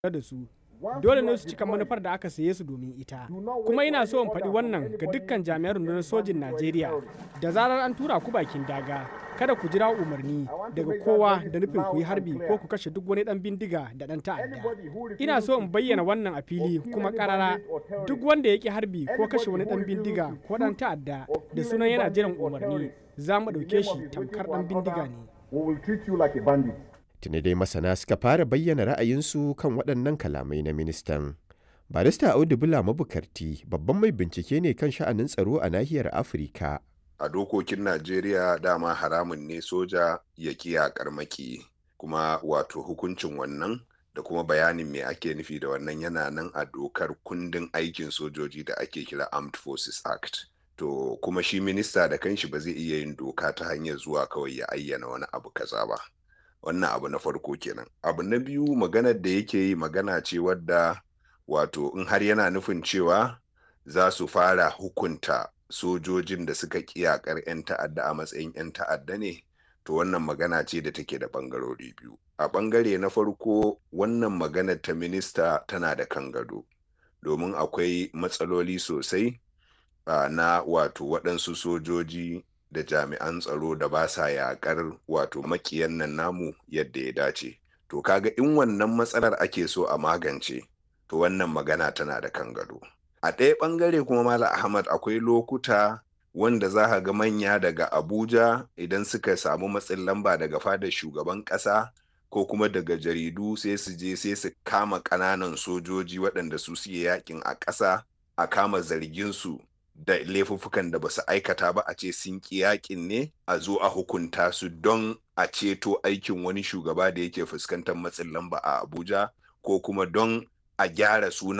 da su dole ne su cika manufar da aka saye su domin ita kuma ina so in faɗi wannan ga dukkan jami'an rundunar sojin najeriya da zarar an tura ku bakin daga kada ku jira umarni daga kowa da nufin ku yi harbi ko ku kashe duk wani dan bindiga da dan ta'adda ina so in bayyana wannan a fili kuma karara duk wanda ya ki harbi ko kashe wani dan bindiga ko dan ta'adda da sunan yana jiran umarni za mu ɗauke shi tamkar dan bindiga ne Tuni dai masana suka fara bayyana ra'ayinsu kan waɗannan kalamai na ministan. Barista Audu Bula Mabukarti babban mai bincike ne kan sha'anin tsaro a nahiyar Afirka. A dokokin Najeriya dama haramun ne soja ya yaƙar maki kuma wato hukuncin wannan da kuma bayanin me ake nufi da wannan yana nan a dokar kundin aikin sojoji da ake kira Armed Forces Act. To kuma shi minista da kanshi ba zai iya yin doka ta hanyar zuwa kawai ya ayyana wani abu kaza ba. wannan abu na farko kenan abu na biyu maganar da yake yi magana ce wadda wato in har yana nufin cewa za su fara hukunta sojojin da suka kiyakar 'yan ta'adda a matsayin 'yan ta'adda ne to wannan magana ce da take da bangarori biyu a bangare na farko wannan maganar ta minista tana da kan gado domin akwai matsaloli sosai uh, na wato waɗansu sojoji da jami'an tsaro da ba sa yakar wato makiyan nan namu yadda ya dace to kaga in wannan matsalar ake so a magance to wannan magana tana da kan gado a ɗaya ɓangare kuma mala ahmad akwai lokuta wanda za ka ga manya daga abuja idan suka samu matsin lamba daga fadar shugaban ƙasa ko kuma daga jaridu sai su je sai su kama ƙananan sojoji waɗanda su suke yakin a ƙasa a kama zargin su da laifuffukan da ba su aikata ba a ce sun ƙi yakin ne a zo a hukunta su don a ceto aikin wani shugaba da yake fuskantar matsin lamba a abuja ko kuma don a gyara sunan